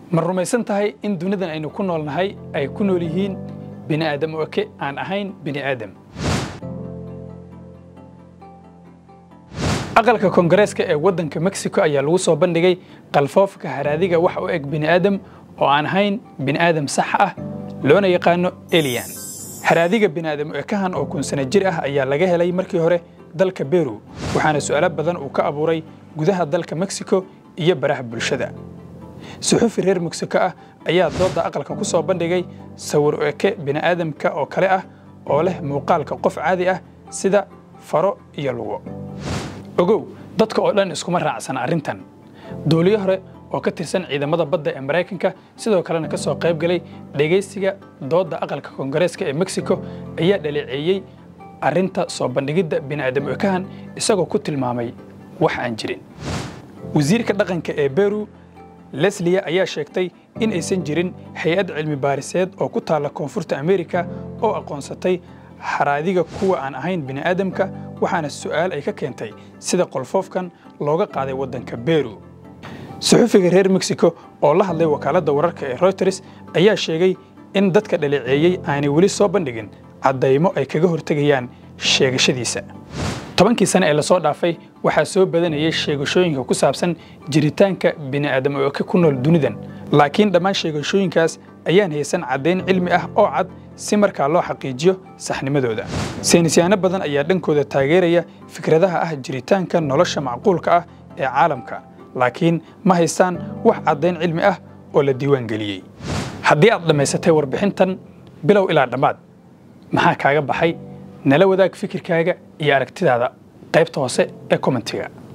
ma rumaysan tahay in dunidan aynu ku noolnahay ay ku nool yihiin bini'aadam oke aan ahayn bini'aadam aqalka koongareeska ee waddanka mexico ayaa lagu soo bandhigay qalfoofka haraadiga wax u eg bini'aadam oo aan ahayn bini'aadam sax ah loona yaqaano eliyan haraadiga bini'aadam ekahan oo kun sano jir ah ayaa laga helay markii hore dalka beru waxaana su'aalo badan uu ka abuuray gudaha dalka mexico iyo baraha bulshada suxufi reer mexico ah ayaa doodda aqalka ku soo bandhigay sawir eke bini'aadamka oo kale ah oo leh muuqaalka qof caadi ah sida faro iyo lugo ogow dadka oo dhan iskuma raacsana arrintan dooliyo hore oo ka tirsan ciidamada badda ee maraykanka sidoo kalena ka soo qayb galay dhegaysiga doodda aqalka koongareeska ee mexico ayaa dhaleeceeyey arrinta soo bandhigidda bini'aadam ekahan isagoo ku tilmaamay wax aan jirin wasiirka dhaqanka ee beru leslia ayaa sheegtay in aysan jirin hay-ad cilmi baariseed oo ku taalla koonfurta amerika oo aqoonsatay haraadiga kuwa aan ahayn bini'aadamka waxaana su'aal ay ka keentay sida qolfoofkan looga qaaday waddanka beru suxufiga reer mexico oo la hadlay wakaaladda wararka ee reuters ayaa sheegay in dadka dhaleeceeyey aanay weli soo bandhigin caddaymo ay kaga hortegayaan sheegashadiisa tobankii sane ee lasoo dhaafay waxaa soo badanayay sheegashooyinka ku saabsan jiritaanka bini'aadam ooke ku nool dunidan laakiin dhammaan sheegashooyinkaas ayaan haysan caddayn cilmi ah oo cad si markaa loo xaqiijiyo saxnimadooda saynisyaano badan ayaa dhankooda taageeraya fikradaha ah jiritaanka nolosha macquulka ah ee caalamka laakiin ma haystaan wax caddayn cilmi ah oo la diiwaan geliyey haddii aad dhammaysatay warbixintan bilow ilaa dhammaad maxaa kaaga baxay nala wadaag fikirkaaga iyo aragtidaada qaybta hoose ee kommentiga